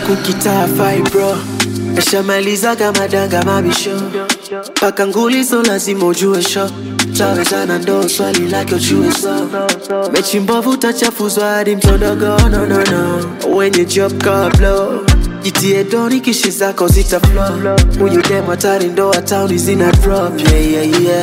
huku kitaa fibro Eshamaliza kama danga mabisho Paka nguli so lazima ujue sho Tawezana ndo swali lake ujue so Mechi mbovu utachafuzwa hadi mtondogo no no no Wenye job kablo Jitie doni kishi zako zita flow Huyu demo hatari ndo hatauni zina drop yeah yeah yeah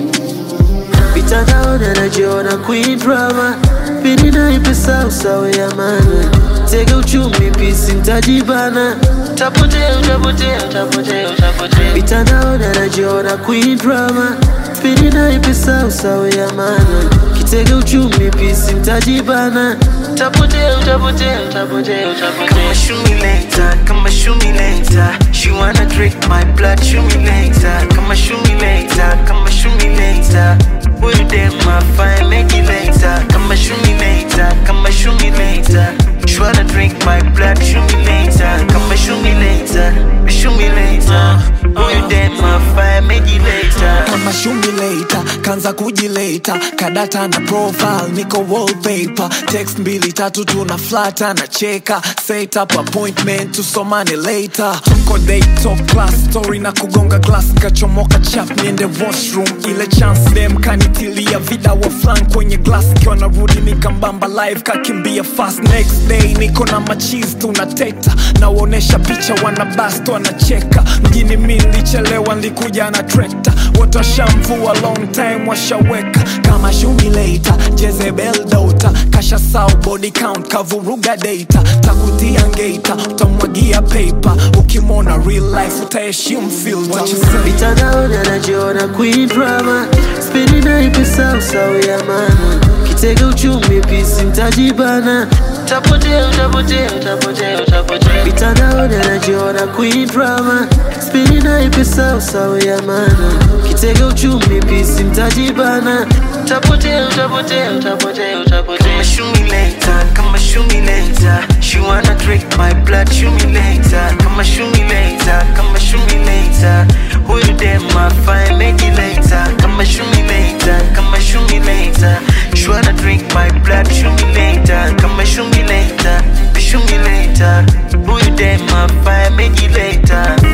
Mitandaoni anajiona queen drama Pini na ipesa usawe ya mana Tega uchumi pisi mtajibana Utapotea, utapotea, utapotea, utapotea Mitandaoni anajiona queen drama Pini na ipesa usawe ya mana Kitega uchumi pisi mtajibana Utapotea, utapotea, utapotea, utapotea Kama shumi later, kama shumi later She wanna drink my blood, shumi later Kama shumi later, kama shumi later Huyu dem afai make it later Kama shumi later, kama shumi later She wanna drink my blood, shumi later Kama shumi later, shumi later Huyu dem afai make it later kama shumileta kanza kujileta kadata na profile niko wallpaper text mbili tatu tuna flata na cheka set up appointment tusomane later tuko day top class story na kugonga glass kachomoka chap niende washroom ile chance dem kanitilia vida wa flan kwenye glass kiwa narudi nikambamba live kakimbia fast next day niko na machis tunateta nawaonesha picha wanabast wanacheka mjini mi nilichelewa nilikuja na trekta wote washamvua long time washaweka kama shumileta jezebel dota kasha sau body count kavuruga data takutia ngeta utamwagia paper ukimwona real life utaheshimu filter What you say? Mitandaoni anajiona queen drama Spini na ipesa usawe ya mana Kitega uchumi pisi mtajibana Utapotea, utapotea, utapotea, utapotea Mitandaoni anajiona queen drama Spini na ipesa usawe ya mana Kitega uchumi pisi mtajibana Utapotea, utapotea, utapotea, utapotea Kama shumi later, kama shumi later She wanna drink my blood, shumi later Kama shumi later, kama shumi later Huyu dem afai make it later Kama shumi later, kama shumi later She wanna drink my blood, shumi later Kama shumi later, shumi later Huyu dem afai make it later